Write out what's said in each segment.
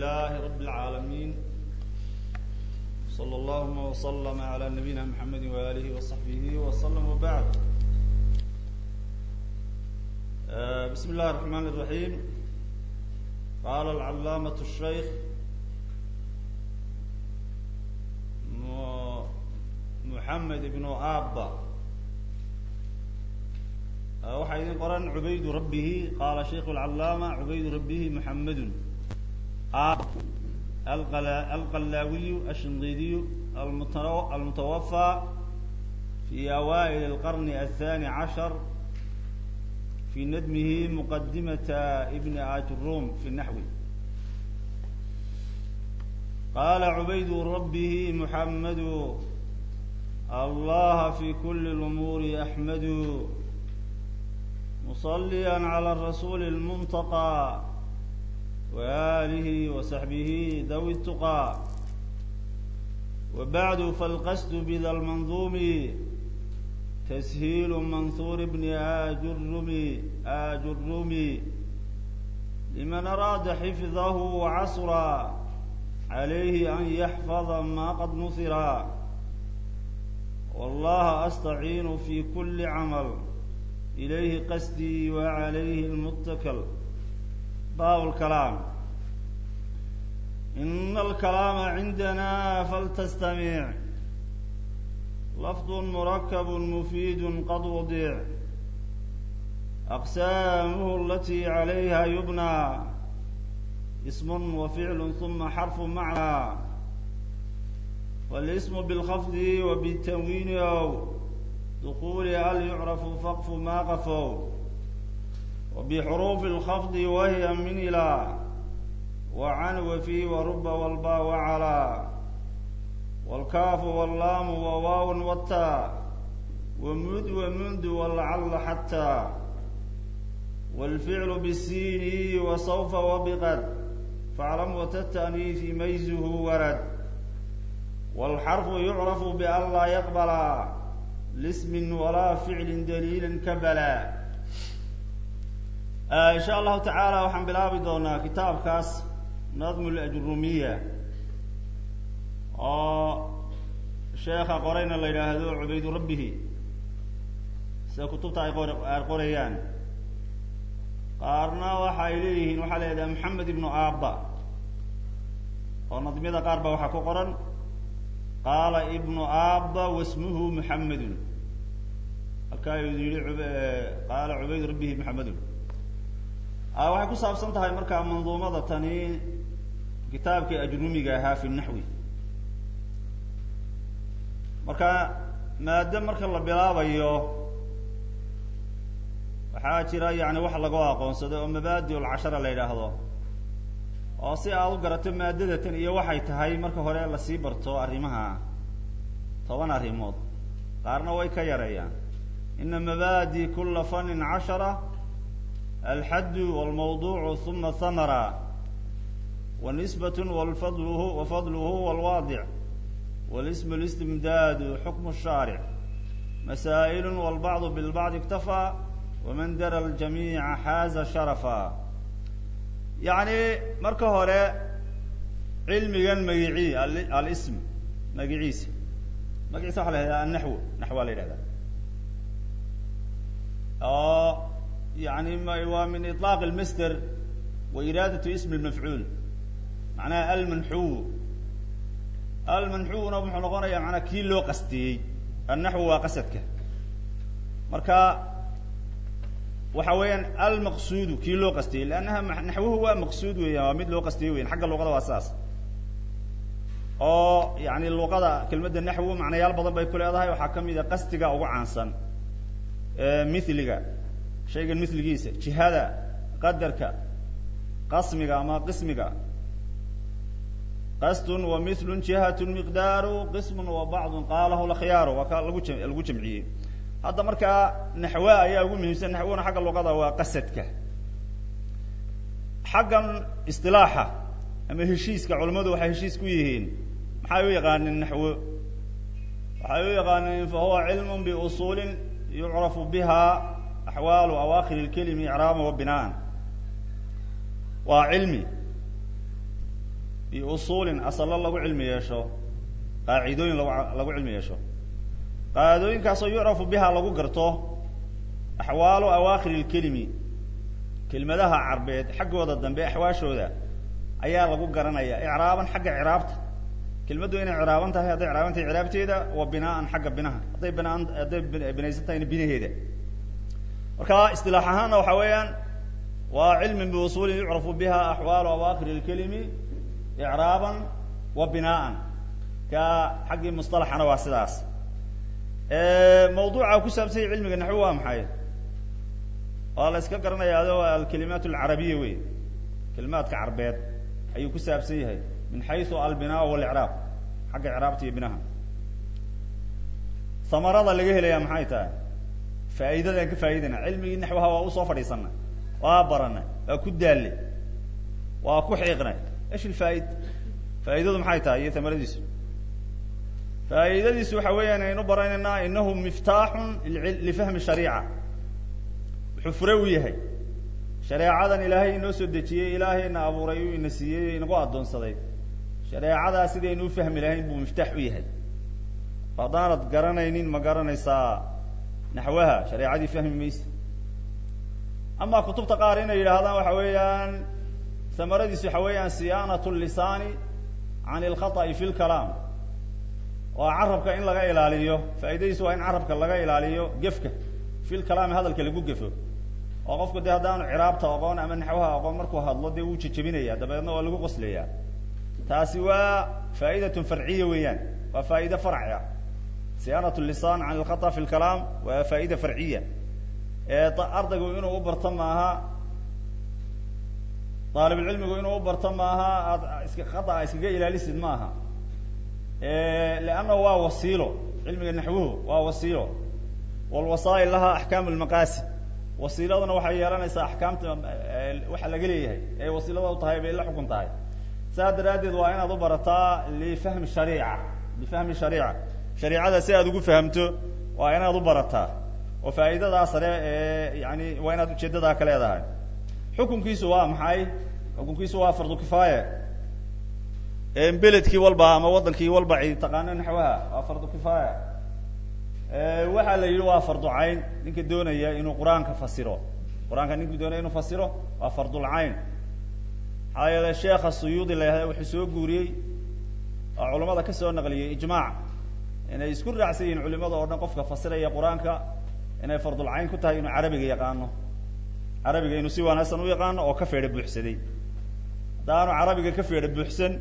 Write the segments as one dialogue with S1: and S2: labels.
S1: لله رب العالمين صلى اللهم وسلم على نبينا محمد وآله وصحبه وسلم وبعد بسم الله الرحمن الرحيم قال العلامة الشيخ محمد بن آبا waxaa idin qoran cubaydu rabbihi qaala shaykhu lcallaama cubaydu rabbihi muxamedun alqallaawiyu ashinqiidiyu almutawafaa fi awaa'il alqarni aلthani cashar fi nadmihi muqadimata ibni ajrum fi naxwi qaala cubaydu rabbihi muxamedu allaha fi kuli lumuuri axmedu مصليا على الرسول المنتقى وآله وصحبه ذوي التقى وبعد فالقصد بذا المنظوم تسهيل منثور ابن آجرم آجرم لمن أراد حفظه وعسرا عليه أن يحفظ ما قد نثرا والله أستعين في كل عمل إليه قصدي وعليه المتكل باب الكلام إن الكلام عندنا فلتستمع لفظ مركب مفيد قد وضع أقسامه التي عليها يبنى اسم وفعل ثم حرف معنى والاسم بالخفض وبالتنوين أو دخول هل يعرف فقف ما قفوا وبحروف الخفض وهي من إلى وعن وفي ورب والباء وعلى والكاف واللام وواو والتاء ومد ومنذ والعل حتى والفعل بالسين وسوف وبقد فاعلم وتتأنيث ميزه ورد والحرف يعرف بأن لا يقبل lismin walaa ficlin daliilin ka balaa insha allahu tacaala waxaan bilaabi doonaa kitaabkaas nadmu lajrumiya oo sheekha qorayna la yidhaahdo cubaydu rabbihi sida kutubta ay qor ay qorayaan qaarna waxa ay leeyihiin waxaa la yidhaha maxamed ibnu aaba oo nadmyada qaar ba waxaa ku qoran qaala ibnu aaba wasmuhu muxamedun halkaa yihi qaala cubayd rabbihi muxamedun waxay ku saabsan tahay markaa manduumada tani kitaabkii ajrumiga ahaa fi naxwi marka maado marka la bilaabayo waxaa jira yani wax lagu aqoonsado oo mabaadi lcashara la yidhaahdo oo si aad u garato maadadatan iyo waxay tahay marka hore lasii barto arrimaha toban arrimood qaarna way ka yareeyaan ina mabaadi kula fanin cashara alxaddu walmawduucu uma hamara wanisbat wafadluhu wafadluhu walwaadic walismu listimdaadu xukmu shaaric masaa'ilu walbacdu bilbacdi iktafaa waman dara ljamiica xaaza sharafa yacni marka hore cilmigan magicii alism magiciisa magaciisa waxa la yhahda annaxw naxwaa la yidhahda oo yani waa min iطlaaq اlmasder wa iraadatu ism اlmafcuul macnaha almanxuw almanxuwna wuxuu noqonaya manaa kii loo qastiyey annaxw waa qasadka marka waxa weeyaan almaqsuudu kii loo qastiyey leannaha naxwuhu waa maqsuud weeyaan waa mid loo qastiyey weyan xagga luqada waa saas oo yani luqada kelmadda naxwu macnayaal badan bay ku leedahay waxaa kamid a qastiga ugu caansan mithliga shaygan mithligiisa jihada qadarka qasmiga ama qismiga qastun wa mithlun jihatun miqdaaru qismun wa bacdun qaalahu lakhyaaru waa ka lagu lagu jamciyey hadda markaa naxwa ayaa ugu muhiimsan naxwuna xagga luqada waa qasadka xaggan isilaaxa ama heshiiska culamadu waxay heshiis ku yihiin maxay u yaqaaneen naxwo waxay u yaqaaneen fa huwa cilm biusuulin yucrafu biha axwaalu awakhir اlkelimi icraaba wa binaan waa cilmi biusuulin asalo lagu cilmi yeesho qaacidooyin lagu lagu cilmi yeesho qaacidooyinkaasoo yucrafu biha lagu garto axwaalu awaakhir lkelimi kelmadaha carbeed xaggooda dambe axwaashooda ayaa lagu garanaya icraaban xagga ciraabta kelmaddu inay ciraaban tahay hadday ciraaban tahay ciraabteeda wa binaaan xagga binaha hadday binaan hadday binaysan tahayna binaheeda marka istilaax ahaanna waxa weeyaan waa cilmin biusuulin yucrafu biha axwaalu awaakhir lkelimi icraaban wa binaaan ka xaggii musطalaxana waa sidaas mawduuca ku saabsanya cilmiga naxwi waa maxay waa la iska garanaya ado alkalimaat alcarabiya wey kalimaadka carbeed ayuu ku saabsan yahay min xaysu albinaa walicraab xagga icraabta iyo binaha samarada laga helaya maxay tahay faa'iidadaan ka faa'idayna cilmigii naxwaha waa usoo fadhiisana waa barana waa ku daalle waa ku xiiqnay esh ilfaa'id faa'iidadu maxay tahay iyo tamaradiisu faa'iidadiisu waxa weeyaan aynu baranaynaa inahu miftaaxun lifahmi shariica wuxuu fure u yahay shareecadan ilaahay inoo soo dejiyey ilaahayna abuuray uu ina siiyey inagu addoonsaday shareecadaa sidaynu u fahmi lahayn buu miftaax u yahay haddaanad garanaynin ma garanaysaa naxwaha shareecadii fahmi maysa ama kutubta qaar inay yidhaahdaan waxa weeyaan samaradiisu waxa weeyaan siyaanat lisaani can ilkhata'i fi lkalaam waa carabka in laga ilaaliyo faa'iidadiisu waa in carabka laga ilaaliyo gefka fi lkalaami hadalka lagu gefo oo qofku dee haddaanu ciraabta aqoon ama naxwaha aqoon markuu hadlo dee wuu jejebinaya dabeedna waa lagu qoslaya taasi waa faa'idatun farciya weeyaan waa faa'ide farci ah siyaanat lisan can ilkhata fi lkalaam waa faa'ida farciya ardaygu inuu u barto maaha daalibulcilmigu inuu u barto maaha aad iska khata iskaga ilaalisid maaha leanna waa wasiilo cilmiga naxwuhu waa wasiilo walwasaa'il laha axkaam lmaqaasid wasiiladuna waxay yeelanaysaa axkaamta waxa laga leeyahay ee wasiilada u tahay bay la xukun tahay saas daraaddeed waa inaad u barataa lifahmi shariica lifahmi shariica shariicada si aad ugu fahamto waa inaad u barataa oo faa'iidadaa sare ee yani waa inaad ujeedadaa ka leedahay xukunkiisu waa maxay xukunkiisu waa fardu kifaaya beledkii walba ama wadankii walba cid taqaano naxwaha waa fardu kifaaya waxaa la yidhi waa fardu cayn ninka doonaya inuu qur-aanka fasiro qur-aanka ninka doonaya inuu fasiro waa fardulcayn maxaa yeele sheekha suyuudi la yahda wuxuu soo guuriyey oo culamada kasoo naqliyey ijmaac inay isku raacsan yihiin culimada oo dhan qofka fasiraya qur-aanka inay fardulcayn ku tahay inuu carabiga yaqaano carabiga inuu si wanaagsan u yaqaano oo ka feedha buuxsaday haddaanu carabiga ka feedha buuxsan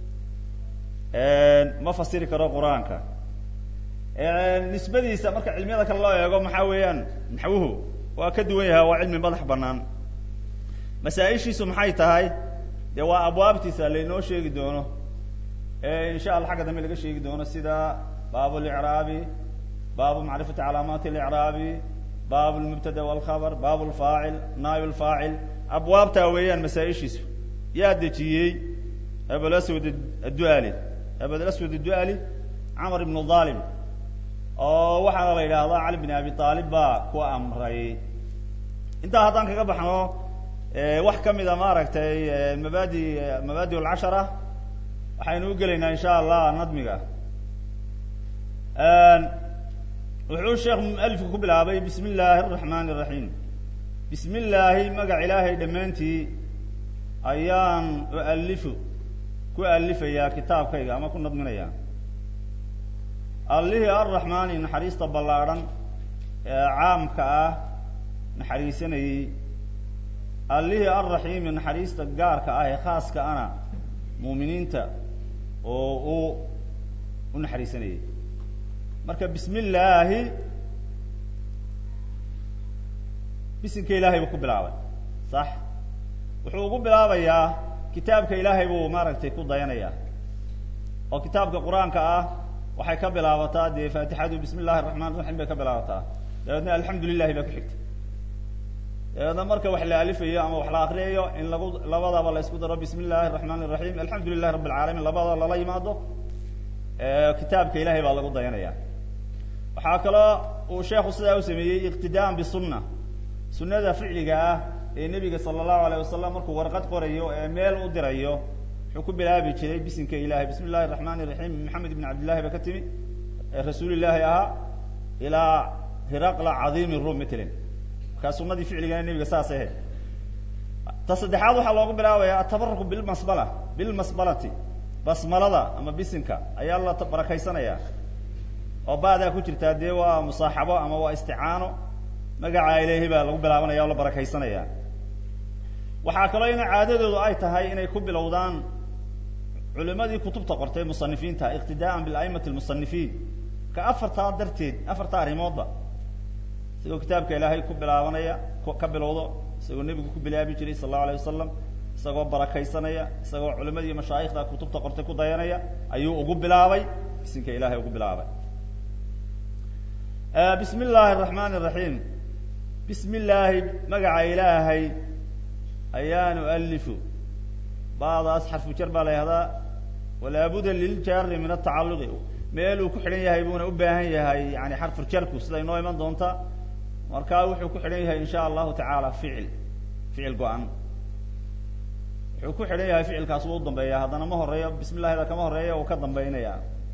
S1: ma fasiri karo qur-aanka nisbadiisa marka cilmiyada kale loo eego maxaa weeyaan naxwuhu waa ka duwan yahay waa cilmi madax banaan masaa-ishiisu maxay tahay dee waa abwaabtiisa laynoo sheegi doono insha allah xagga dambe laga sheegi doono sida baab licraabi baabu macrifati calaamaati licraabi baab lmubtada walkhabar baab lfaacil naayb lfaacil abwaabtaa weeyaan masaa-ishiisu yaa dejiyey abulaswad adduali abulaswad adduali camar ibnu dhalim oo waxaana la yidhaahdaa cali bin abi aalib baa ku amray intaa haddaan kaga baxno wax kamida maaragtay mabadi mabadi alcashara waxaynu u gelaynaa insha allah nadmiga wuxuu sheekh mualifku ku bilaabay bismi illaahi araxmani araxiim bismi illaahi magac ilaahay dhammaantii ayaan ualifu ku alifayaa kitaabkayga ama ku nadminayaa allihii arraxmaani naxariista ballaadhan ee caamka ah naxariisanayey allihii arraxiimi naxariista gaarka ah ee khaaska ana muuminiinta oo uu u naxariisanayey marka bismi illaahi bisinka ilaahay buu ku bilaabay sax wuxuu ugu bilaabayaa kitaabka ilaahay buu maaragtay ku dayanaya oo kitaabka qur-aanka ah waxay ka bilaabataa dee faatixadu bismi illahi raxmaan raxiim bay ka bilaabataa dabeedna alxamdu lilahi baa ku xigta dabeedna marka wax la alifayo ama wax la akriyayo in lagu labadaba la isku daro bismi illahi raxmaan raxiim alxamdu lilahi rabi alcaalamiin labada lala yimaado kitaabka ilahay baa lagu dayanaya waxaa kaloo uu sheekhu sidaa u sameeyey iqtidaan bisunna sunnada ficliga ah ee nebiga sala allahu alayh wasalam markuu warqad qorayo ee meel u dirayo wuxuu ku bilaabi jiray bisinka ilahay bismi illahi raxmaan iraxiim maxamed ibn cabdillahi ba ka timi ee rasuulillaahi ahaa ilaa hiraqla cadiimi rum mtlin markaa sunadii ficligana nebiga saas ahayd ta saddexaad waxaa loogu bilaabaya atabaruku bilmasbala bilmasbalati basmalada ama bisinka ayaa la barakaysanaya oo ba'daa ku jirtaa dee waa musaaxabo ama waa isticaano magaca ilahi baa lagu bilaabanaya o la barakaysanaya waxaa kaloo ina caadadoodu ay tahay inay ku bilowdaan culimadii kutubta qortay musanifiinta iqtidaa'an bilaimati lmusanifiin ka afartaa darteed afartaa arrimoodba isagoo kitaabka ilaahay ku bilaabanaya ka bilowdo isagoo nebigu ku bilaabi jiray sal allahu alayh wasalam isagoo barakaysanaya isagoo culimadii mashaayikhda kutubta qortay ku dayanaya ayuu ugu bilaabay bisinka ilahay ugu bilaabay bismi illaahi araxmaan iraxiim bismi illaahi magaca ilaahay ayaanu alifu badaas xarfu jar baa la yihahdaa walaabuda liljaari min atacaluqi meel uu ku xidhan yahay buuna u baahan yahay yani xarfu jarku sida inoo iman doonta markaa wuxuu ku xidhan yahay in sha allahu tacaala ficil ficil go-an wuxuu ku xidhan yahay ficilkaas wuu udambeeya haddana ma horeeyo bismi illahida kama horeeya uu ka dambeynaya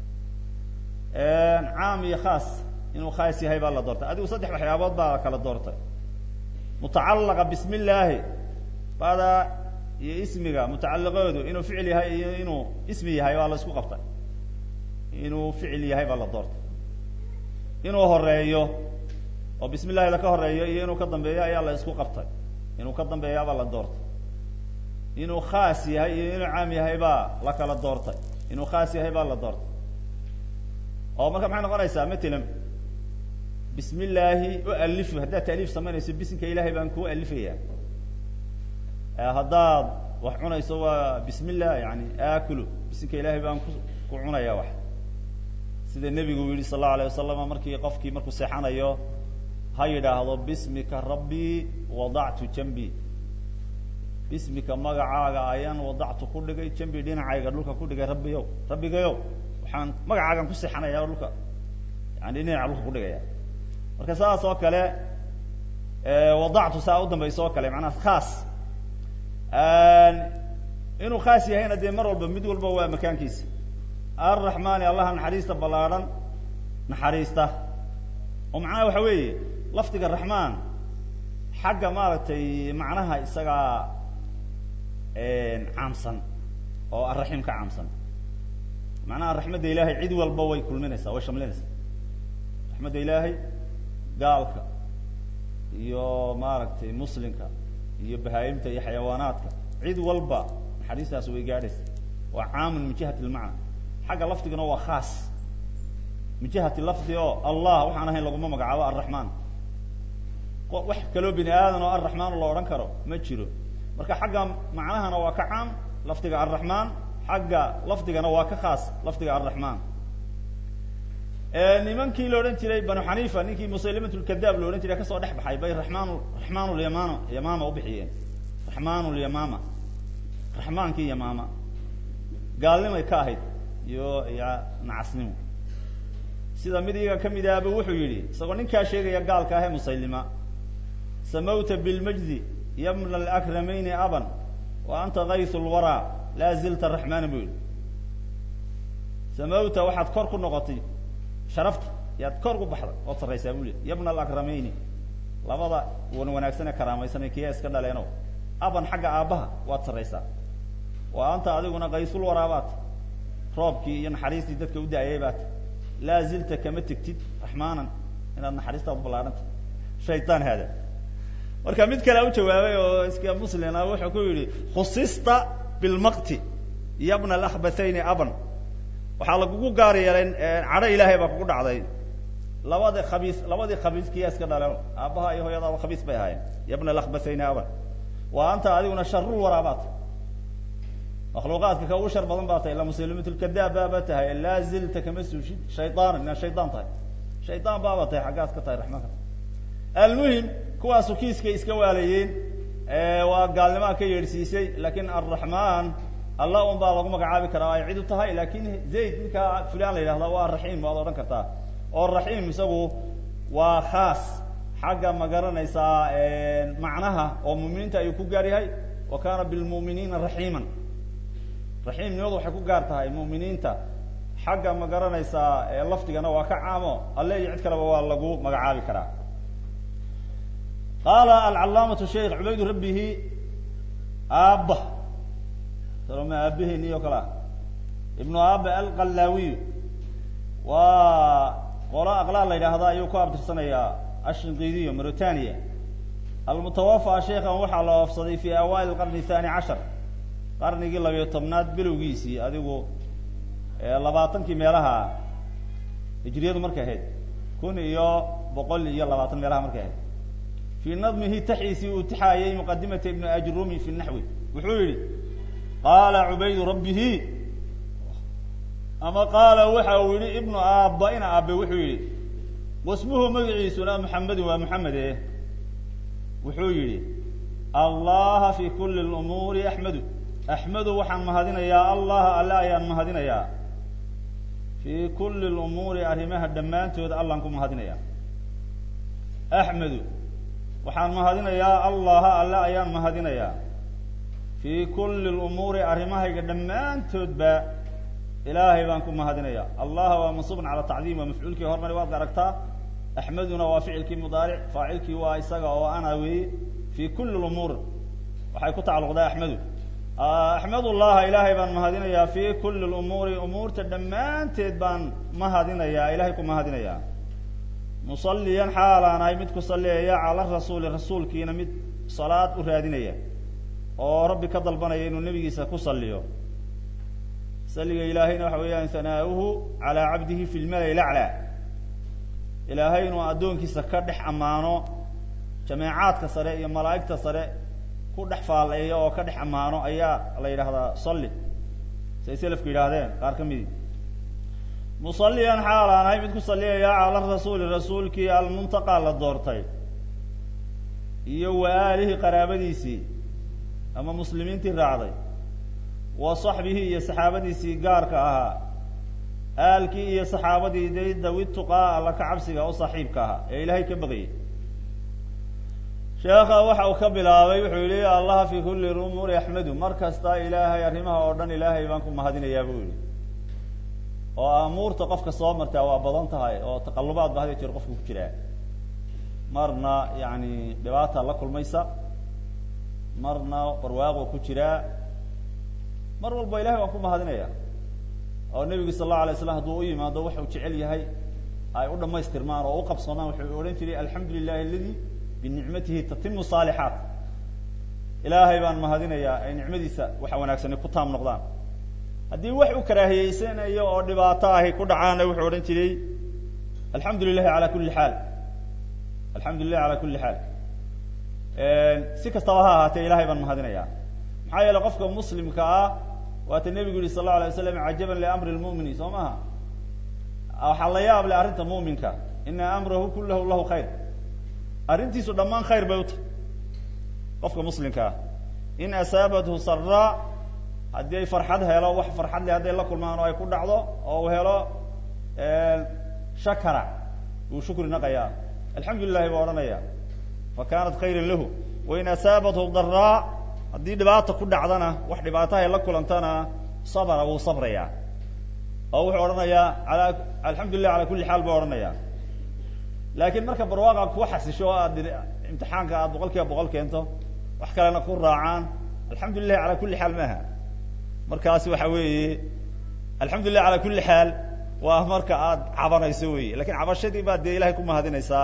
S1: caam iyo khaas inuu khaas yahay baa la doortay adigu saddex waxyaabood baa kala doortay mutacalaqa bismi illaahi bada iyo ismiga mutacaliqoodu inuu ficil yahay iyo inuu ismi yahay waa la isku qabtay inuu ficil yahay baa la doortay inuu horeeyo oo bismi illahida ka horeeyo iyo inuu ka dambeeyo ayaa la isku qabtay inuu ka dambeeya baa la doortay inuu khaas yahay iyo inuu caam yahay baa la kala doortay inuu khaas yahay baa la doortay oo marka maxay noqonaysaa matalan bismi illaahi u alifu haddaad taaliif samaynayso bisinka ilahay baan kuu alifaya haddaad wax cunayso waa bismi illah yani aakulu bisinka ilahay baan ku ku cunaya wax sida nebigu yihi sal allau alayh wasalam markii qofkii markuu seexanayo ha yidhaahdo bismika rabbii wadactu jambi bismika magacaaga ayaan wadactu ku dhigay jambi dhinacayga dhulka ku dhigay rabbiyow rabbigayow waxaan magacaagan ku seexanaya dhulka yani dhinaca dhulka ku dhigaya marka saas oo kale wadactu saa u dambaysa oo kale macnaha khaas inuu khaas yahayna dee mar walba mid walba waa makaankiisa arraxmaani allaha naxariista ballaadhan naxariista oo macnaha waxa weeye lafdiga raxmaan xagga maaragtay macnaha isagaa caamsan oo arraxiim ka caamsan macnaha raxmadda ilaahay cid walba way kulminaysaa way shamlinaysaa raxmadda ilaahay gaalka iyo maaragtay muslimka iyo bahaayimta iyo xayawaanaadka cid walba naxariistaas way gaadhaysa waa caamun min jihati lmacna xagga lafdigana waa khaas min jihati lafdi oo allah waxaan ahayn laguma magacaabo arraxmaan wax kaloo bini aadan oo arraxmaan la odhan karo ma jiro marka xagga macnahana waa ka caam lafdiga arraxmaan xagga lafdigana waa ka khaas lafdiga arraxmaan nimankii la odhan jiray banu xaniifa ninkii musaylimat lkadaab la odhan jiray kasoo dhex baxay bay raxmaan raxmaan lyamama yamama ubixiyeen raxmaan lyamama raxmaankii yamama gaalnimay ka ahayd iyo iyo nacasnimo sida mid iyaga kamid ahba wuxuu yihi isagoo ninkaa sheegaya gaalka ah ee musaylima samawta bilmajdi yabna alakramayni aban wa anta kaysu lwaraa laa zilta raxmaana bu yihi samawta waxaad kor ku noqotay sharafta yaad kor ku baxday ood sarraysaa bu li yabna alakramayni labada wan wanaagsan ee karaamaysanay kiya iska dhaleeno aban xagga aabbaha waad sarraysaa wa anta adiguna kaysul waraabaat roobkii iyo naxariistii dadka u da-ayay baat laa zilta kama tegtid raxmaanan inaad naxariistaad ballaadhanta shaytaan haada marka mid kalea u jawaabay oo iska muslima wuxuu ku yihi khusista bilmaqti yabna alakhbathayni aban waxaa lagugu gaar yeelay cadho ilaahay baa kugu dhacday labada khabiis labadii khabiis kiyaa iska dhaleen aabbaha iyo hooyadaaba khabiis bay ahaayeen yabna alakhbathayni aban wa anta adiguna sharul waraabaat makhluuqaadka ka ugu shar badan baa tahay ila muslimatlkadaab baaba tahay laa zilta kama suushid shayaan inaad shaydaan tahay shaydaan baaba tahay xaggaas ka tahay raxmaanka almuhim kuwaasu kiiskay iska waalayeen waa gaalnimaa ka yeedhsiisay lakin arraxmaan allah un baa lagu magacaabi karaa ay cid u tahay lakin zayd ninkaa fulan la yidhahda waa raxiim waad odhan kartaa oo raxiim isagu waa khaas xagga ma garanaysaa macnaha oo muminiinta ayuu ku gaar yahay wa kana bilmu'miniina raxiiman raxiimnimadu waxay ku gaar tahay mu'miniinta xagga ma garanaysaa ee lafdigana waa ka caamo alle iyo cid kaleba waa lagu magacaabi karaa qaala alcalaamatu sheikh cubaydu rabbihi aabba saloma aabaheni oo kale ah ibnu aaba alqallaawiy waa qolo aqlaal la yidhaahda ayuu ku abtirsanayaa ashinqiidiyo mauritania almutawafa sheikhan waxaa la oofsaday fi awail qarni thani cashar qarnigii labiyo tobnaad bilowgiisii adigu labaatankii meelaha hijriyadu markay ahayd kun iyo boqol iyo labaatan meelaha markay ahayd fii nadmihi taxiisii uu tixaayay muqadimata ibni ajrumi fi naxwi wuxuu yihi qaala cubaydu rabbihi ama qaala waxa uu yihi ibnu aaba ina aabe wuxuu yihi wasmuhu magaciisuna muxamedin waa muxamede wuxuu yihi allaha fi kuli lumuuri axmedu axmedu waxaan mahadinayaa allaha alle ayaan mahadinayaa fi kuli lumuuri arrimaha dhammaantood allaan ku mahadinayaa axmedu waxaan mahadinayaa allaha alle ayaan mahadinayaa fi kuli lumuuri arrimahayga dhammaantoodba ilaahay baan ku mahadinaya allaha waa mansuubun cala tacdiim waa mafcuulkii hormari waad aragtaa axmeduna waa ficilkii mudaaric faacilkii waa isaga oo ana weeye fi kuli lumuur waxay ku tacalluqdaa axmedu axmedullaha ilaahay baan mahadinayaa fi kuli lumuuri umuurta dhammaanteed baan mahadinayaa ilahay ku mahadinayaa musalliyan xaalaan ahay mid ku salliyaya cala rasuuli rasuulkiina mid salaad u raadinaya oo rabbi ka dalbanaya inuu nebigiisa ku salliyo salliga ilaahayna waxa weeyaan hanaauhu calaa cabdihi fi lmalai laclaa ilaahay inuu addoonkiisa ka dhex ammaano jameecaadka sare iyo malaa'igta sare ku dhex faaleeya oo ka dhex ammaano ayaa la yidhahdaa salli say selafku yidhaahdeen qaar ka midi musalliyan xaalaan ahay mid ku salliyaya cala rasuuli rasuulkii almuntaqaa la doortay iyo wa aalihi qaraabadiisii ama muslimiintii raacday wa saxbihi iyo saxaabadiisii gaarka ahaa aalkii iyo saxaabadii day dawi tuqaa alla ka cabsiga u saaxiibka ahaa ee ilaahay ka baqayay sheekha waxa uu ka bilaabay wuxuu yihi allaha fi kuli umuuri axmedu mar kasta ilaahay arrimaha oo dhan ilaahay baan ku mahadinayaa buu yihi oo amuurta qofka soo martaa waa badan tahay oo taqalubaad ba hada jeer qofka ku jiraa marna yani dhibaata la kulmaysa marna barwaaqo ku jiraa mar walba ilahay waan ku mahadinaya oo nebigu sal allahu alay slam hadduu u yimaado waxau jecel yahay ay u dhamaystirmaan oo u qabsoomaan wuxuu odhan jiray alxamdu lilahi aladi binicmatihi tatimu saalixaat ilaahay baan mahadinayaa ay nicmadiisa waxa wanaagsani ku taam noqdaan haddii wax u karaahiyeysanayo oo dhibaato ahi ku dhacaana wuxuu odhan jiray alxamdu lilahi ala kuli xaal alxamdu lilahi ala kuli xaal si kastaba ha ahaatee ilahay baan mahadinayaa maxaa yeele qofka muslimka ah waata nebigu yihi sal lla alay waslam cajaban liamri lmumini soo maha waxaa la yaab le arrinta muminka ina amrahu kulahu lahu khayr arrintiisu dhammaan khayr bay u tahay qofka muslimka ah in asaabathu saraa haddii ay farxad helo wax farxad leh hadday la kulmaan oo ay ku dhacdo oo uu helo shakara wuu shukri naqayaa alxamdu lilahi buu odhanaya fa kanat khayran lahu wain asaabathu daraa haddii dhibaata ku dhacdana wax dhibaatahay la kulantana sabra wuu sabrayaa oo wuxuu odhanayaa ala alxamdu lilah ala kuli xaal buu odhanaya laakiin marka barwaaqa ku xasisho o aad imtixaanka aad boqol kiiba boqol keento wax kalena ku raacaan alxamdu lilahi ala kuli xaal maaha markaasi waxa weeye alxamdu lilah ala kuli xaal waa marka aad cabanayso wey lakin cabashadii baad dee ilahay ku mahadinaysaa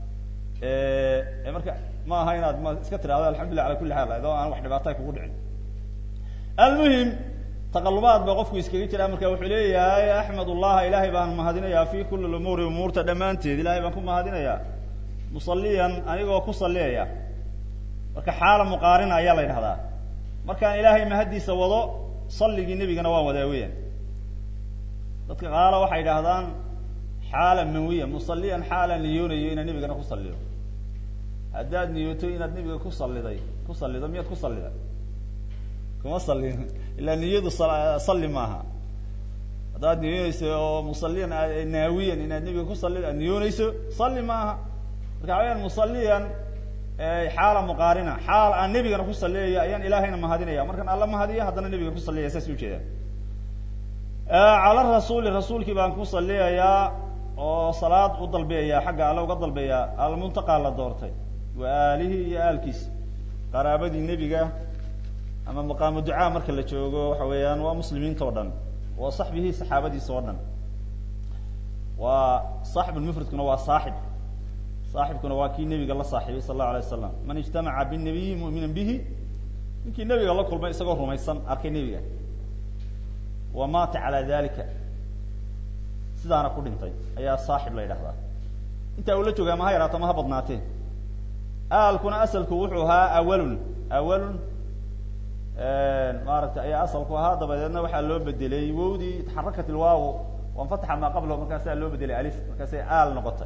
S1: marka ma aha inaad ma iska tirahdo alxamdulilah ala kuli xaal adoo aan wax dhibaatay kugu dhicin almuhim taqalubaad ba qofku iskaga jiraa marka wuxuu leeyahay axmed ullaha ilahay baan mahadinayaa fi kuli lumuuri umuurta dhammaanteed ilahay baan ku mahadinayaa musaliyan anigoo ku saliyaya marka xaala muqaarina ayaa la yidhahdaa markaan ilaahay mahaddiisa wado salligii nebigana waan wadaa weeyaan dadka qaala waxay yidhaahdaan xaala manwiya musaliyan xaala niyoonayo inaan nebigana ku saliyo haddaad niyooto inaad nebiga ku saliday ku salido miyaad ku salida kuma salin ilaa niyadu salli maaha haddaad niyoonayso oo musaliyan naawiyan inaad nebiga ku salid aad niyoonayso salli maaha marka waxaweyaan musaliyan xaala muqaarina xaal aan nebigana ku saliyayo ayaan ilaahayna mahadinaya markaan alla mahadiyo haddana nebiga ku saliyaya saas ujeeda cala rasuuli rasuulkii baan ku saliyayaa oo salaad u dalbeeya xagga alle uga dalbeeya almuntaqa la doortay wa aalihi iyo aalkiisa qaraabadii nebiga ama maqaamu ducaa marka la joogo waxa weeyaan waa muslimiinta o dhan wa saxbihi saxaabadiisa oo dhan waa saaxibulmufradkuna waa saaxib saaxibkuna waa kii nebiga la saaxiibay sal allahu alay wasalam man ijtamaca binabiyi mu'mina bihi ninkii nebiga la kulmay isagoo rumaysan arkay nebiga wa maata calaa dalika sidaana ku dhintay ayaa saaxib la yidhahdaa intaa uu la joogaa ma ha yaraato ma ha badnaatee aalkuna asalku wuxuu ahaa awalun awalun maaragtay ayaa asalku ahaa dabadeedna waxaa loo bedelay wowdii taxarakat ilwaaw wanfataxa maa qablahu markaasaa loo bedelay alif markaasay aal noqotay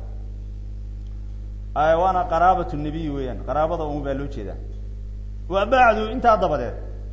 S1: waana qaraabat nabiy weeyaan qaraabada un baa loo jeedaa wa bacdu intaa dabadeed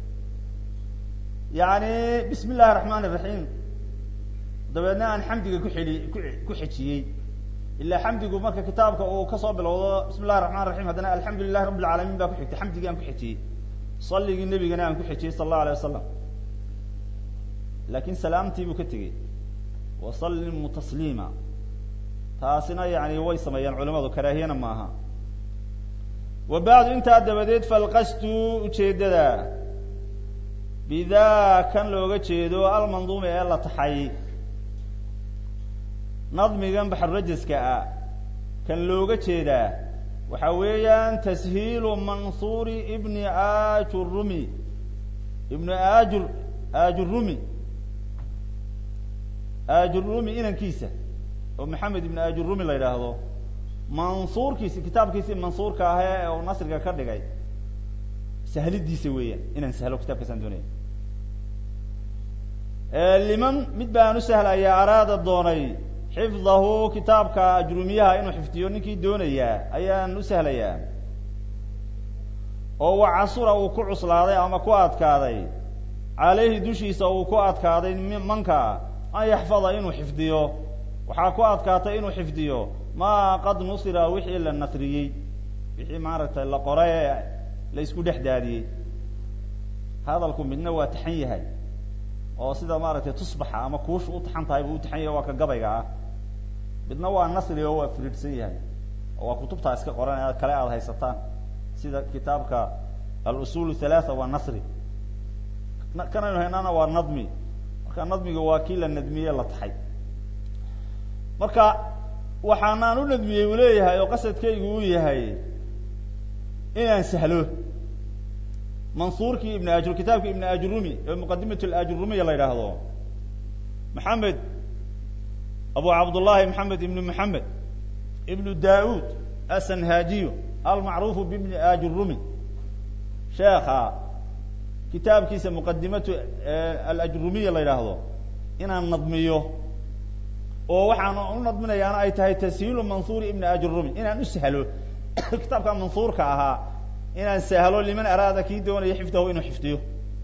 S1: yani bismi illahi raxmaan iraxiim dabeedna aan xamdiga ku xeli ku ku xejiyey ilaa xamdigu marka kitaabka uu kasoo bilowdo bismi llahi raxmaan raxiim haddana alxamdu lilahi rabi alcaalamiin baa ku xigtay xamdigii aan ku xejiyey saligii nebigana aan ku xejiyey sala allahu alay wasalam laakin salaamtii buu ka tegey wasallimu tasliima taasina yani way sameeyaan culimadu karaahiyana maaha wa bacdu intaa dabadeed falqastu ujeedada bidaa kan looga jeedo almanduumi ee la taxay nadmigan baxrurajaska ah kan looga jeedaa waxa weeyaan tashiilu mansuuri ibni ajurumi ibni ajur ajurumi ajurumi inankiisa oo maxamed ibn ajurumi la yidhaahdo mansuurkiisi kitaabkiisii mansuurka ah ee uu nasriga ka dhigay sahlidiisa weeyaan inaan sahlo kitabkaasaan doonaya liman mid baan u sahlayaa araada doonay xifdahu kitaabka ajrumiyaha inuu xifdiyo ninkii doonayaa ayaan u sahlayaa oo wa casura uu ku cuslaaday ama ku adkaaday caleyhi dushiisa uu ku adkaaday manka an yaxfada inuu xifdiyo waxaa ku adkaatay inuu xifdiyo maa qad nusira wixii la nasriyey wixii maaragtay la qoray ee la isku dhex daadiyey hadalku midna waa taxan yahay oo sida maaragtay tusbaxa ama kuusha u taxan tahay buu u taxan yahay waa ka gabayga ah midna waa nasri oo waa firiidhsan yahay oo waa kutubtaa iska qoran ee kale aada haysataan sida kitaabka al-usul halaatha waa nasri kanaynu haynana waa nadmi marka nadmiga waa kii la nadmiye la taxay marka waxaanaan u nadmiyey uu leeyahay oo qasadkaygu uu yahay inaan sahlo mansuurkii ibn ajur kitaabkii ibn ajurumi ee muqadimat alajurumiya la yidhaahdo maxamed abu cabdullahi maxamed ibnu maxamed ibnu daud asanhaajiyu almacruufu bibni ajurumi sheekha kitaabkiisa muqadimatu alajrumiya la yidhaahdo inaan nadmiyo oo waxaan u nadminayaana ay tahay tashiilu mansuuri ibni ajurumi inaan u sahlo kitaabka mansuurka ahaa inaan sahlo liman araada kii doonaya xifdahu inuu xifdiyo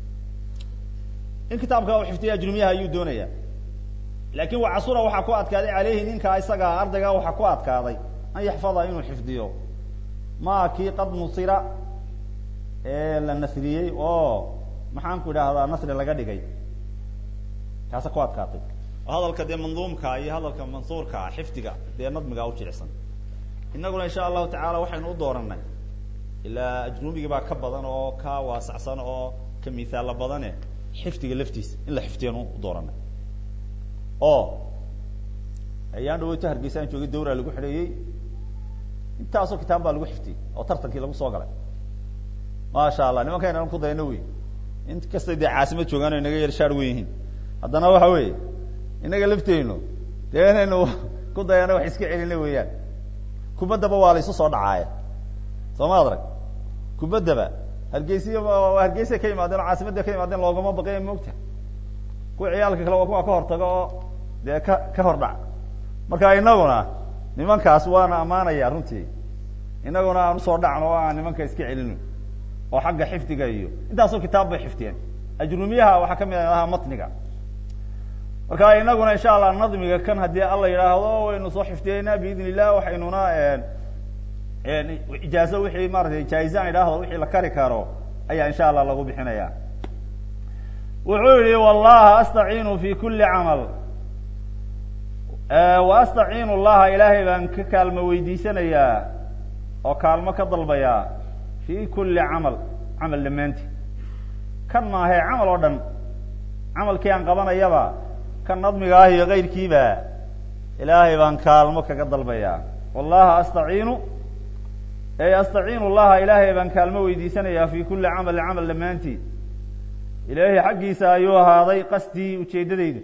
S1: in kitaabka uu xifdiyo ajrumiyaha ayuu doonaya laakin wa casura waxaa ku adkaaday caleyhi ninka isaga ardayga waxaa ku adkaaday an yaxfada inuu xifdiyo ma kii qad nusira ee la nasriyey oo maxaan ku idhaahdaa nasri laga dhigay kaasa ku adkaatay hadalka dee manduumka iyo hadalka mansuurka xifdiga dee nadmiga u jilicsan inaguna insha allahu tacaala waxaynu u dooranay ilaa ajnubigi baa ka badan oo ka waasacsan oo ka mithaalla badane xifdiga laftiisa in la xifdiyanu u dooranay oo ayaan dhaweyto hargeysa aan joogay dawra lagu xidheeyey intaasoo kitaab baa lagu xifdiyey oo tartankii lagu soo galay maasha allah nimankayna ku dayno wey in kastay dee caasimad joogaan o inaga yar shaar wen yihiin haddana waxa weeye inaga lafteynu dee inaynu ku dayano wax iska celina weeyaan kubaddaba waa la isu soo dhacaaya soo ma adrag kubaddaba hargeysiy hargeysay ka yimaadeen oo caasimadda ka yimaadeen loogama baqaya moogta kuwa ciyaalka kale waa kuwa ka hortaga oo dee ka ka hor dhac marka inaguna nimankaas waana ammaanaya runtii inaguna aan usoo dhacno o aan nimanka iska celino oo xagga xifdiga iyo intaasoo kitaab bay xifdiyeen ajrumiyaha waxaa kamid ahaa matniga marka inaguna insha allah nadmiga kan haddii alla yidhaahdo waynu soo xifdiyeynaa biidn illah waxaynuna ijaazo wixii maaratay jaa-izaan idhaahdo wixii la kari karo ayaa insha allah lagu bixinaya wuxuu yihi wallaha astaciinu fi kuli camal wa astaciinu llaha ilaahay baan ka kaalmo weydiisanayaa oo kaalmo ka dalbayaa fi kuli camal camal dhammaanti kan maahe camal oo dhan camalkii aan qabanayaba kan nadmiga ah iyo kayrkiiba ilaahay baan kaalmo kaga dalbayaa wallaha astaciinu ey astaciinu llaha ilaahay baan kaalmo weydiisanayaa fi kuli camalin camal dhammaantii ilaahay xaggiisa ayuu ahaaday qasdii ujeeddadaydu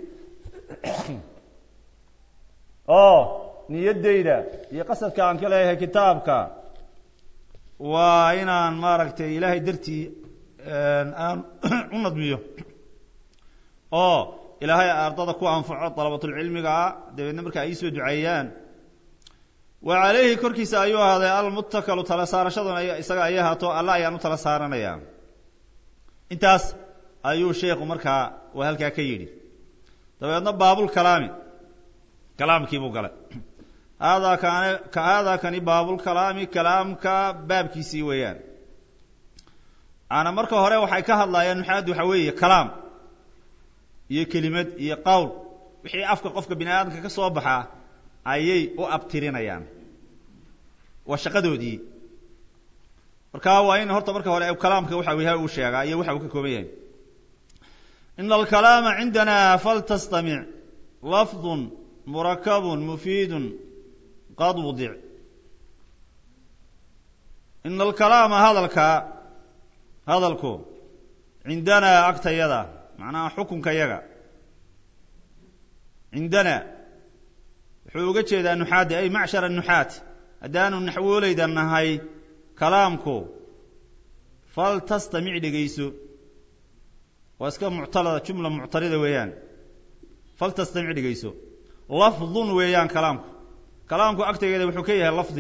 S1: oo niyaddayda iyo qasadka aan ka leeyahay kitaabka waa inaan maaragtay ilaahay dartii aan u nadmiyo oo ilaahay ardada ku anfaco dalabatulcilmiga ah dabeedna marka ay soo duceeyaan wa calayhi korkiisa ayuu ahaaday almuttakalu tala saarashaduna isaga ay ahaato alla ayaan u tala saaranaya intaas ayuu sheekhu markaa uu halkaa ka yidhi dabeedna baabulkalaami kalaamkii buu galay haadaa kaane haadaa kani baabulkalaami kalaamka baabkiisii weeyaan ana marka hore waxay ka hadlayaan maxaad waxa weeye kalaam iyo kelimad iyo qowl wixii afka qofka bini aadamka ka soo baxaa ayay u abtirinayaan waa shaqadoodii marka waa in horta marka hore kalaamka waxa yahay uu sheegaa iyo waxa uu ka kooban yahay in alkalaama cindana faltastamic lafdu murakab mufiid qad wudic in alkalaama hadalka hadalku cindanaa agtayada macnaha xukunka yaga cindana wuxuu uga jeedaa nuxaadda ay macshara nuxaat haddaanu naxwooleyda nahay kalaamku faltastamic dhegayso waa iska muctalada jumla muctarida weeyaan faltastamic dhegayso lafdun weeyaan kalaamku kalaamku agtegeeda wuxuu ka yahay lafdi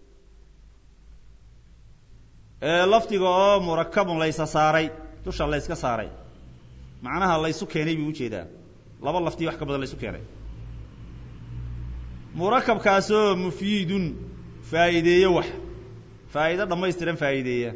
S1: lafdiga oo murakabun laysa saaray dusha layska saaray macnaha laysu keenay buu ujeedaa laba lafdi wax ka badan laysu keenay murakabkaasoo mufiidun faa'iideeye wax faa'iido dhammaystiran faa'iideeya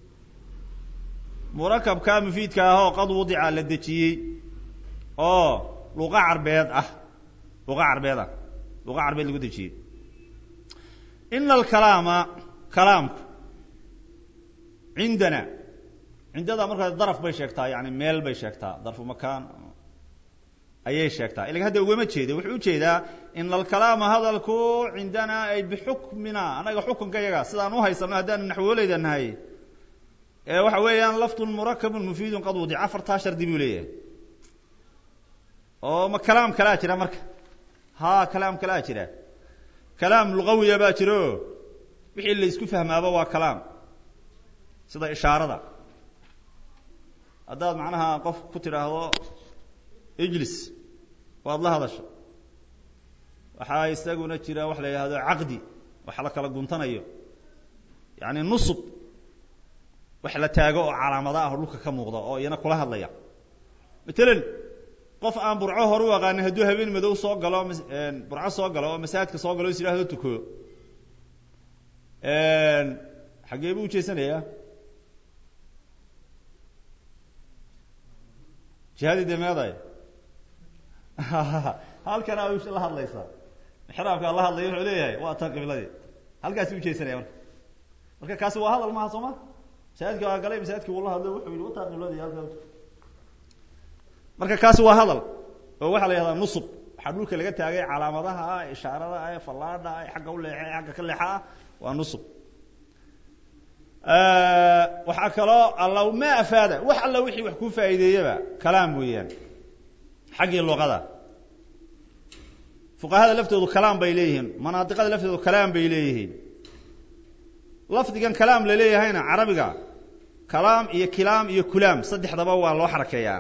S1: murakabka mufiidka ah oo qad wudica la dejiyey oo luqa carbeed ah luqa carbeed ah luqa carbeed lagu dejiyey ina alkalaama kalaamku cindana cindada markaa daraf bay sheegtaa yani meel bay sheegtaa darfu makaan ayay sheegtaa ilaga hadda ugama jeeda wuxuu ujeedaa ina alkalaama hadalku cindana ay bixukmina anaga xukunka yaga sidaan uhaysano haddaanu naxwooleyda nahay ee waxa weeyaan laftun murakabun mufiidun qad wudic afartaa shardi buu leeyahay oo ma kalaam kalaa jira marka ha kalaam kalaa jira kalaam lugawiya baa jiro wixii la isku fahmaaba waa kalaam sida ishaarada haddaad macnaha qof ku tidhaahdo ijlis waad la hadasho waxaa isaguna jira wax la yidhahdo caqdi wax la kala guntanayo yani nusub wax la taago oo calaamada ah oo dhulka ka muuqda oo iyana kula hadlaya matalan qof aan burco hor u aqaanin hadduu habeen madow soo galo burco soo galo oo masaajidka soo galo is yidhahdo tuko xaggee buu ujeesanayaa jihadii de meeday halkan a la hadlaysaa mixraabka la hadlaya wuxuu leeyahay waa tan qibladii halkaasi ujeesanaya marka marka kaasi waa hadal maha soo ma masaajidka waa galay masaajidki wuu la hadlo wuxuu yihi wataa qibladii halkaa marka kaasi waa hadal oo waxaa la yihahdaa nusub waxaa dhulka laga taagay calaamadaha ah ishaarada ah fallaadha ah xagga u leexe xagga ka leexa ah waa nusub waxaa kaloo alla ma afaada wax alla wixii wax kuu faa'iideeyaba kalaam weeyaan xaggii luqada fuqahada laftoodu kalaam bay leeyihiin manaadiqada laftoodu kalaam bay leeyihiin lafdigan kalaam la leeyahayna carabiga kalaam iyo kilaam iyo kulaam saddexdaba waa loo xarakeeyaa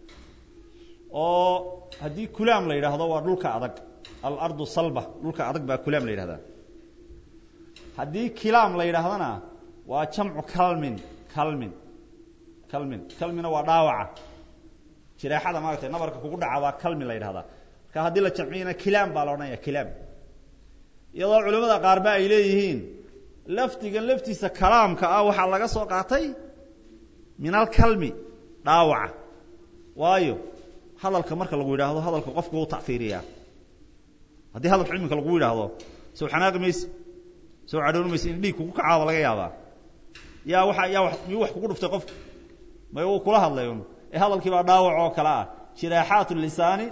S1: oo haddii kulaam la yidhaahdo waa dhulka adag alardu salba dhulka adag baa kulaam la yidhahdaa haddii kilaam la yidhaahdana waa jamcu kalmin kalmin kalmin kalmina waa dhaawaca jireexada maaragtay nabarka kugu dhaca waa kalmin la yidhahdaa marka haddii la jamciyana kilaam baa la odhanaya kilaam iyadoo culimada qaarba ay leeyihiin lafdigan laftiisa kalaamka ah waxaa laga soo qaatay min alkalmi dhaawaca waayo hadalka marka lagu yidhaahdo hadalka qofku wuu tacfiiriyaa haddii hadalka iminka lagu yidhaahdo sow xanaaqi mayse sow cadhooni mayse in dhiig kugu kacaaba laga yaabaa yaa waa yaa wa miyuu wax kugu dhuftay qofka may uu kula hadlay un ee hadalkii baa dhaawac oo kale ah jiraaxaat lisaani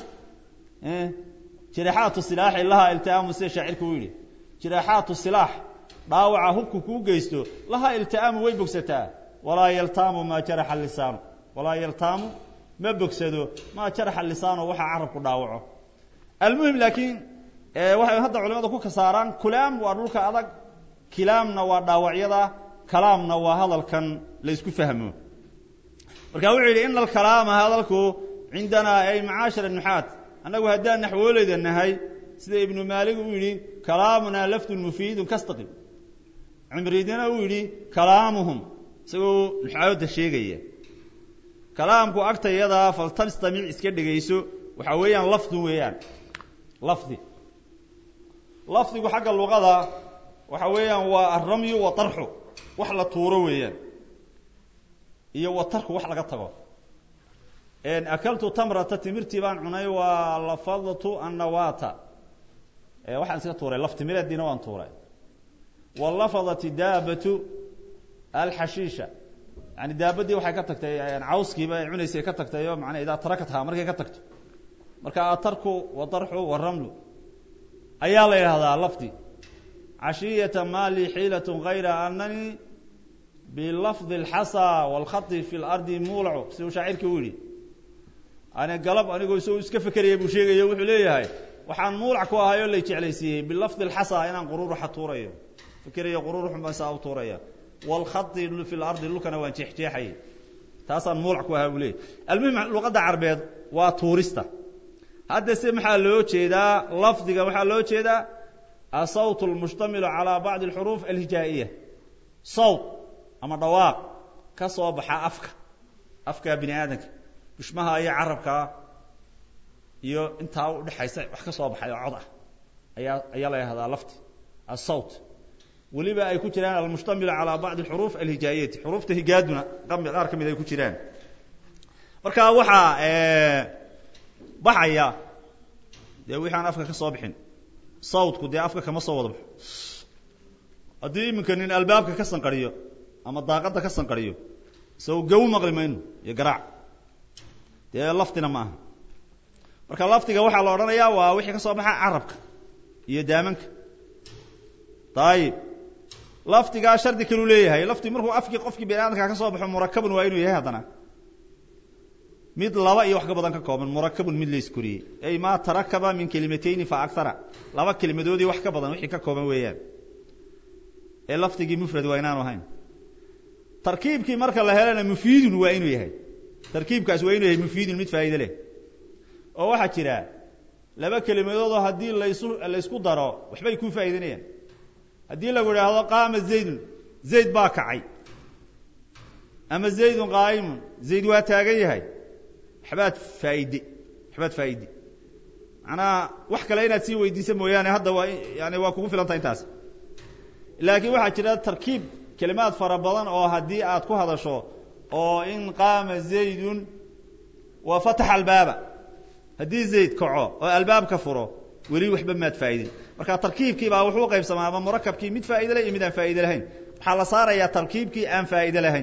S1: jiraaxaatu silaaxi laha iltihaamu sida shaacirka u yidhi jiraaxaatu silaax dhaawaca hubku kuu geysto laha iltihaamu way bogsataa walaa yaltaamu maa jaraxa lisaanu walaa yaltaamu ma bogsado maa jaraxa lisaanu waxaa carabku dhaawaco almuhim laakiin waxay hadda culimada ku kasaaraan kulaam waa dhulka adag kilaamna waa dhaawacyada kalaamna waa hadalkan la isku fahmo marka wuxuu yidhi ina alkalaama hadalku cindanaa ay macaashira nuxaat annagu haddaan naxwooleyda nahay sida ibnu maalig uu yidhi kalaamunaa lafdun mufiidun kastaqim cimridina uu yidhi kalaamuhum isagoo nuxaawada sheegaya kalaamku agtayadaa faltastamic iska dhegayso waxaa weeyaan lafdun weeyaan lafdi lafdigu xagga luqada waxa weeyaan waa alramyu wa tarxu wax la tuuro weeyaan iyo wa tarku wax laga tago akaltu tamrata timirtii baan cunay waa lafadtu annawata waxaan iska tuuray laf timireediina waan tuuray walafadat daabatu alxashiisha yani daabadii waxay ka tagtay cawskiiba ay cunaysay ka tagtay oo manaa idaa tarakathaa markay ka tagto marka atarku wadarxu waramlu ayaa la yidhahdaa lafdi cashiyata ma lii xiilat gayra anani bilafdi اlxasa wاlkhai fi lardi muulacu siduu shaacirka u yihi ani galab anigoo isagoo iska fekeraya buu sheegayo wuxuu leeyahay waxaan muulac ku ahay oo lay jeclaysiiyey bilafdi اlxasa inaan qururuxa tuurayo fikerayo qururuxun baan saa u tuuraya wاlkhai fi lardi dhulkana waan jeexjeexayay taasaan muulac ku ahaa buu leeyahy almuhim luqadda carbeed waa tuurista hadda se maxaa loo jeedaa lafdiga waxaa loo jeedaa asawt اlmushtamilu calى bacdi اlxuruuf alhijaa'iya sawt ama dhawaaq ka soo baxa afka afka bini aadamka bushmaha iyo carabkaa iyo intaa udhexaysa wax ka soo baxay oo cod ah ayaa ayaa la yahdaa lafti asawt weliba ay ku jiraan almushtamilu calى bacdi اxuruuf alhijaayati xuruufta higaaduna qaar ka mid ay ku jiraan marka waxaa baxaya dee wixi aan afka ka soo bixin sawtku dee afka kama soo wada baxo haddii iminka nin albaabka ka sanqariyo ama daaqadda ka sanqariyo isago gaw maqli mayno iyo garaac dee laftina ma aha marka lafdiga waxaa la odhanayaa waa wixii ka soo baxa carabka iyo daamanka dayib lafdigaa shardi kalu leeyahay lafdi markuu afkii qofkii bini aadamka ka soo baxo murakabun waa inuu yahay haddana mid laba iyo wax ka badan ka kooban murakabun mid la iskoriyey ay ma tarakaba min kelimatayni fa akara laba kelimadoodii wax ka badan wixii ka kooban weeyaan ee lafdigii mufrad waa inaanu ahayn tarkiibkii marka la helana mufiidun waa inuu yahay tarkiibkaas waa inuu yahay mufiidun mid faa'iide leh oo waxaa jira laba kelimadoodoo haddii laysu laysku daro waxbay ku faa'iidanayaan haddii lagu idhaahdo qaama zaydun zayd baa kacay ama zaydun qaa'imun zayd waa taagan yahay waxbaad faaide waxbaad faa'iide macnaha wax kale inaad sii weydiisa mooyaane hadda waa yani waa kugu filanta intaas laakiin waxaa jira tarkiib kelimaad fara badan oo haddii aad ku hadasho oo in qaama zaydun wa fataxa albaaba haddii zayd kaco oo albaabka furo weli waxba maad faa'idin marka tarkiibkii baa wuxuu qaybsamaa ama murakabkii mid faa'ide leh iyo mid aan faa'ide lahayn waxaa la saarayaa tarkiibkii aan faa'ide lahayn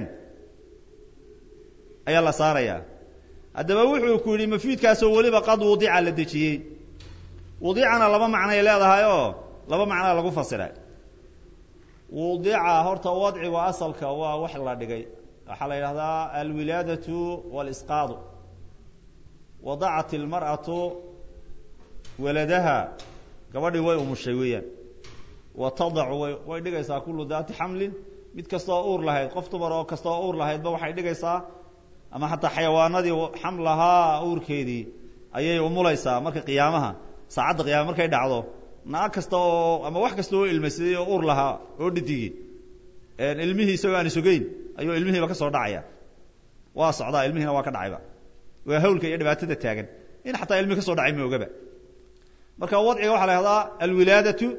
S1: ayaa la saarayaa haddaba wuxuu ku yidhi mafiidkaasoo weliba qad wudica la dejiyey wudicana laba macnay leedahay oo laba macnaa lagu fasira wudica horta wadcigu asalka waa wax la dhigay waxaa la yidhahdaa alwilaadatu walisqaadu wadacat ilmar'atu waladaha gabadhii way umushay weeyaan wa tadacu way way dhigaysaa kullu daati xamlin mid kastoo uur lahayd qof dumar oo kastoo uur lahaydba waxay dhigaysaa ama xataa xayawaanadii xamlahaa uurkeedii ayay umulaysaa marka qiyaamaha saacadda qiyama markay dhacdo naag kasta oo ama wax kasta oo ilmaysaday oo uur lahaa oo dhidigi ilmihii isagoo aan isogeyn ayuu ilmihiiba ka soo dhacaya waa socdaa ilmihiina waa ka dhacayba waa hawlka iyo dhibaatada taagan in xataa ilmihi ka soo dhacay ma ogaba marka wadciga waxaa la yhahdaa alwilaadatu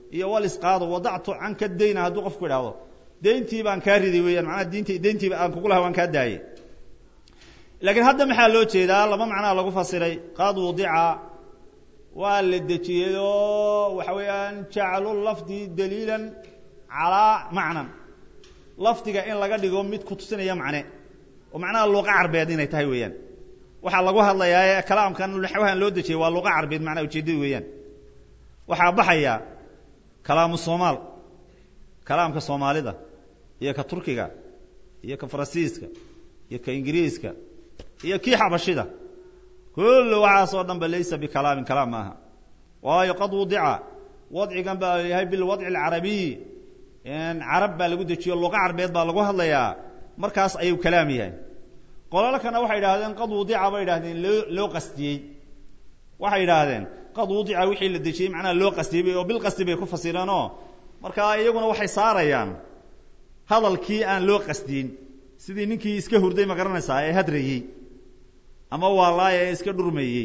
S1: iyo walisqaado wadactu canka dayna hadduu qofku idhaahdo deyntii baan kaa riday weeyaan macnaha diinti deyntiiba aan kugu laha waan kaa daayey laakiin hadda maxaa loo jeedaa laba macnaa lagu fasiray qad wudica waa la dejiyey oo waxa weeyaan jaclu lafdi daliilan calaa macnan lafdiga in laga dhigo mid kutusinaya macne oo macnaha luqa carbeed inay tahay weeyaan waxaa lagu hadlayaa ee kalaamkan naxwahan loo dejiyey waa luqa carbeed macnaha ujeedada weeyaan waxaa baxaya kalaamu soomaal kalaamka soomaalida iyo ka turkiga iyo ka faransiiska iyo ka ingiriiska iyo kii xabashida kullu waxaasoo dhan ba laysa bikalaamin kalaam maaha waayo qad wudica wadcigan baa yahay bilwadci alcarabiy carab baa lagu dejiyo luqa carbeed baa lagu hadlayaa markaas ayuu kalaam yahay qolalkana waxay idhahdeen qad wudica bay idhahdeen loo loo qastiyey waxay idhaahdeen qad wudica wixii la dejiyey macnaha loo qastiyey oo bilqasti bay ku fasireen oo markaa iyaguna waxay saarayaan hadalkii aan loo qasdiyin sidii ninkii iska hurday ma garanaysaa ee hadrayey ama waalaaya ee iska dhurmayey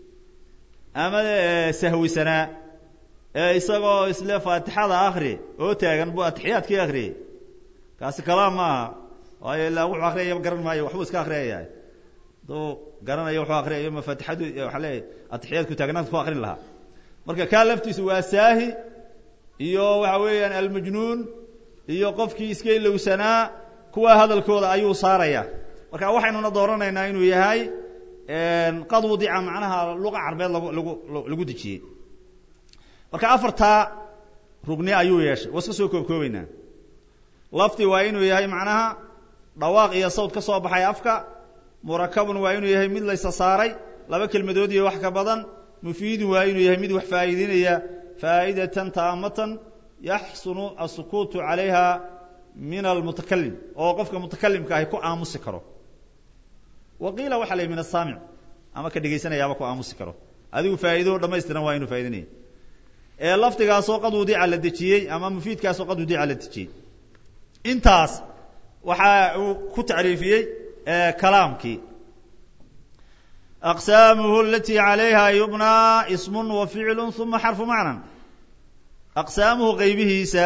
S1: ama sahwisanaa ee isagoo isle faatixada akri oo taagan buu atixiyaadkii akriyey kaasi kalaam maaha waayo ilaa wuxuu akriyaya garan maayo waxbuu iska akriyaya hadduu garanayo wuxuu akriyayo ma faatixadu waxaa leeyahy atixiyaadku taagnaanta ku akrin lahaa marka kaa laftiisu waa saahi iyo waxa weeyaan almajnuun iyo qofkii iska ilowsanaa kuwa hadalkooda ayuu saaraya marka waxaynuna dooranaynaa inuu yahay qad wudica macnaha luqa carbeed lagu lagu lagu dejiyey marka afartaa rugni ayuu yeeshay waa iska soo koobkoobeynaa lafdi waa inuu yahay macnaha dhawaaq iyo sawd ka soo baxay afka murakabun waa inuu yahay mid laysa saaray laba kelmadood iyo wax ka badan mufiidun waa inuu yahay mid wax faa'iideynaya faa'idatan taamatan yaxsunu asukuutu calayha min almutakalim oo qofka mutakalimka ahi ku aamusi karo wa qiila waxa la yidhi min asaamic ama ka dhegaysanayaaba ku aamusi karo adigu faa'iido dhamaystiran waa inuu faa'ideynaya ee lafdigaasoo qad wudica la dejiyey ama mufiidkaasoo qad wudica la dejiyey intaas waxa uu ku tacriifiyey kalaamkii aqsaamuhu alati calayha yubnaa ismun wa ficlu uma xarfu macnan aqsaamuhu qaybihiisa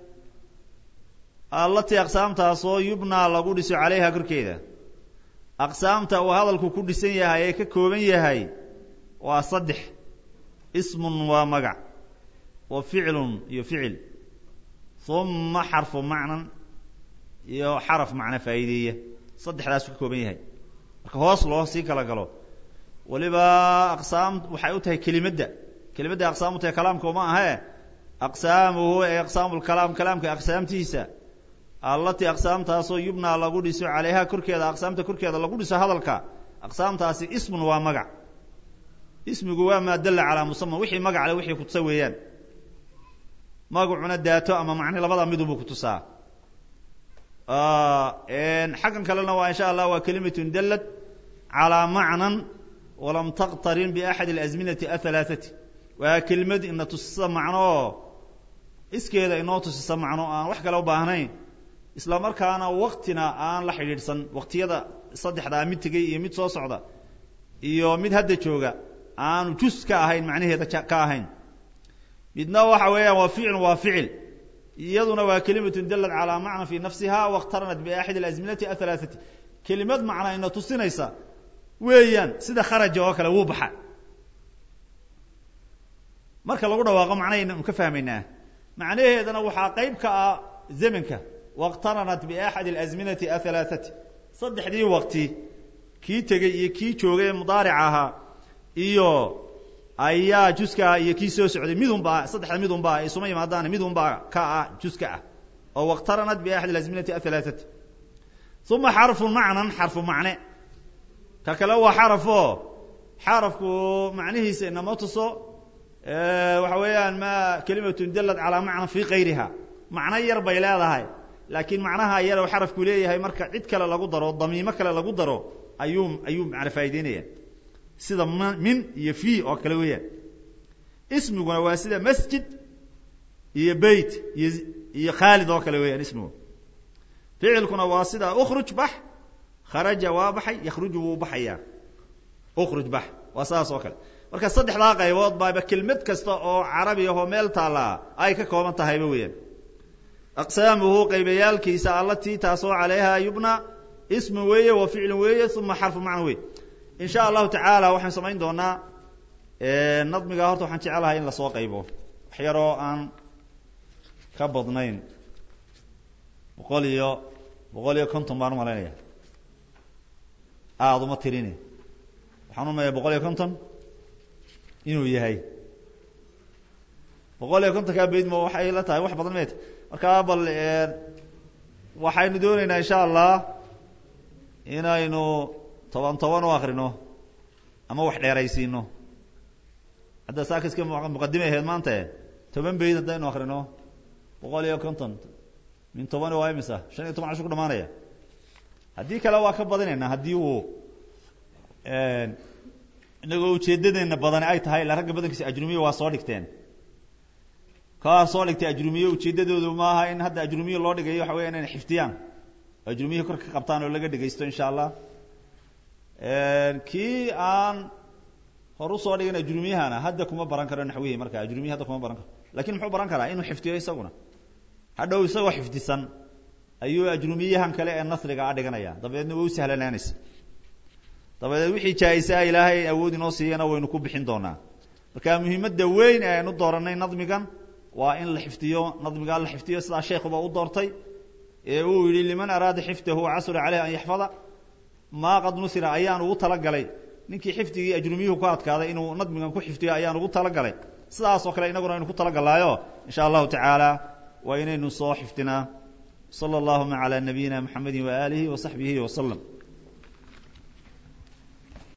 S1: allatii aqsaamtaasoo yubnaa lagu dhiso calayha korkeeda aqsaamta uu hadalku ku dhisan yahay ee ka kooban yahay waa saddex ismun waa magac wa ficlun iyo ficil uma xarfu macnan iyo xaraf macna faa'iideeya saddexdaasuu ka kooban yahay marka hoos loo sii kala galo waliba aqsaam waxay u tahay kelimadda kelimadda aqsaam u tahay kalaamka uma ahee aqsaamuhu ee aqsaamu lkalaam kalaamka aqsaamtiisa allatii aqsaamtaasoo yubnaa lagu dhiso calayha korkeeda aqsaamta korkeeda lagu dhiso hadalka aqsaamtaasi ismun waa magac ismigu waa maa dalla calaa musama wixii magac le wixii kutusa weeyaan magacuna daato ama macne labada midunbuu kutusaa xaggan kalena waa insha allah waa kelimatun dallat calaa macnan walam taqtarin biaxadi alazminati ahalaathati waa kelimad ina tusisa macno oo iskeeda inoo tusisa macno aan wax kale u baahnayn isla markaana waktina aan la xidhiidhsan waktiyada saddexdaa mid tegey iyo mid soo socda iyo mid hadda jooga aanu jus ka ahayn macnaheeda ka ahayn midna waxa weeyaan waa ficil waa ficil iyaduna waa kelimatun dallat calaa macna fi nafsiha waاqtaranat biaxadi alazminati ahalaathati kelimad macna ina tusinaysa weeyaan sida kharaja oo kale wuu baxa marka lagu dhawaaqo macnahaynu ka fahmaynaa macnaheedana waxaa qayb ka ah zamanka wاqtaranat biaxadi alazminati ahalaathati saddexdii waqti kii tegey iyo kii joogay ee mudaaric ahaa iyo ayaa juska iyo kii soo socday midunbaa saddexda midunbaa isuma yimaadaan midunbaa ka ah juska ah oo wاqtaranat biaxadi alazminati ahalaathati uma xarfu macnan xarfu macne ka kale waa xarafo xarafku macnihiisa inama tuso waxa weeyaan ma kelimatun dallat calaa macna fi kayriha macno yar bay leedahay laakiin macnaha yar oo xarafku leeyahay marka cid kale lagu daro damiimo kale lagu daro ayuu ayuu macna faa'ideynaya sida m min iyo fi oo kale weeyaan ismiguna waa sida masjid iyo beyt iyo iyo khaalid oo kale weeyaan ismigu ficilkuna waa sida ukruj bax kharaja waa baxay yakhruju wuu baxayaa ukruj bax waa saas oo kale marka saddexdaa qaybood baaba kelmad kasta oo carabi ahoo meel taallaa ay ka kooban tahayba weeyaan aqsaamuhu qaybayaalkiisa allatii taasoo calayha yubna ismu weeye wa ficlu weeye uma xarfu macna wey in sha allahu tacaala waxaan samayn doonaa nadmiga horta waxaan jecelahay in lasoo qaybo wax yaroo aan ka badnayn boqol iyo boqol iyo konton baan umalaynaya aada uma tirini waxaan umaya boqol iyo konton inuu yahay boqol iyo konton kaa bayd ma waxay la tahay wax badan met markaa bal waxaynu dooneynaa insha allah inaynu toban toban u akrino ama wax dheeraysiino hadda saakiska muqadimay ahayd maanta toban bayd haddaynu akrino boqol iyo konton min tobani waa imisa shan iyo toban cashu ku dhamaanaya haddii kale waa ka badinaynaa haddii uu inagoo ujeedadeena badani ay tahay ila ragga badankiisa ajrumiya waa soo dhigteen kaa soo dhigtay ajrumiye ujeedadoodu maaha in hadda ajrumiye loo dhigayo waxa weya inayna xifdiyaan ajrumiye kor ka qabtaan oo laga dhegaysto insha allah kii aan hor usoo dhigan ajrumiyahana hadda kuma baran karo naxwihi marka ajrumiye hadda kuma baran karo lakin muxuu baran karaa inuu xifdiyo isaguna hadhow isagoo xifdisan ayuu ajrumiyahan kale ee nasriga a dhiganaya dabeedna way u sahlanaanaysa dabadeed wixii jaa-isa ilaahay awood inoo siiyana waynu ku bixin doonaa marka muhiimadda weyn ee aynu dooranay nadmigan waa in la xifdiyo nadmigaa la xifdiyo sidaa sheekuba u doortay ee uu yihi liman araada xifdahu casura caleyh an yaxfada maa qad nusira ayaan ugu talagalay ninkii xifdigii ajrumiyuhu ku adkaaday inuu nadmigan ku xifdiyo ayaan ugu talagalay sidaas oo kale inaguna aynu ku talagalaayo insha allahu tacaala waa inaynu soo xifdinaa sala allahuma calaa nabiyina mxamedi waaalihi wa saxbihi wasalam